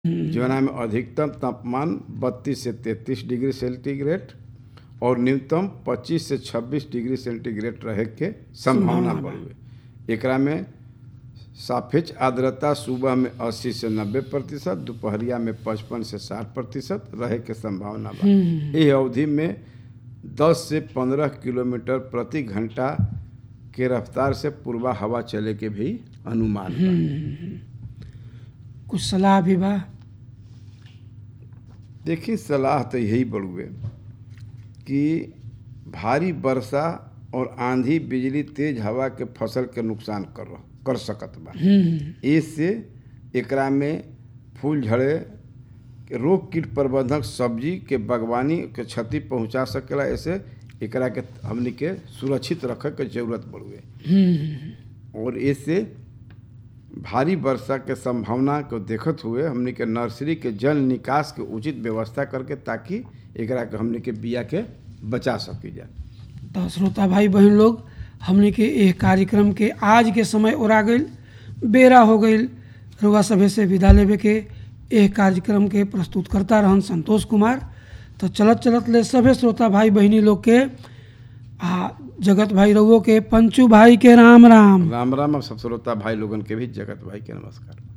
जौना में अधिकतम तापमान 32 से 33 डिग्री सेंटीग्रेड और न्यूनतम 25 से 26 डिग्री सेंटीग्रेड रहे के संभावना बढ़ुए एकरा में सापेक्ष आर्द्रता सुबह में 80 से 90 प्रतिशत दोपहरिया में 55 से 60 प्रतिशत रहे के संभावना बा एह अवधि में 10 से 15 किलोमीटर प्रति घंटा के रफ्तार से पूर्वा हवा चले के भी अनुमान बा कुछ सलाह भी बा देखिए सलाह तो यही बड़ुए कि भारी वर्षा और आंधी बिजली तेज हवा के फसल के नुकसान कर कर सकत बा इससे एकरा में फूल झड़े के रोग कीट प्रबंधक सब्जी के बागवानी के क्षति पहुंचा सकेला ऐसे एकरा के हमनी के सुरक्षित रखे के जरूरत पड़ुए और इससे भारी वर्षा के संभावना को देखत हुए हमनी के नर्सरी के जल निकास के उचित व्यवस्था करके ताकि एकरा के हमनी के बिया के बचा सकी जा तो श्रोता भाई बहन लोग हमने के एह कार्यक्रम के आज के समय ओरा गईल बेरा हो गईल रुआ सभे से विदा लेवे के एह कार्यक्रम के प्रस्तुत करता रहन संतोष कुमार तो चलत चलत ले सभे श्रोता भाई बहनी लोग के आ जगत भाई रउओ के पंचू भाई के राम राम राम राम और सब श्रोता भाई लोगन के भी जगत भाई के नमस्कार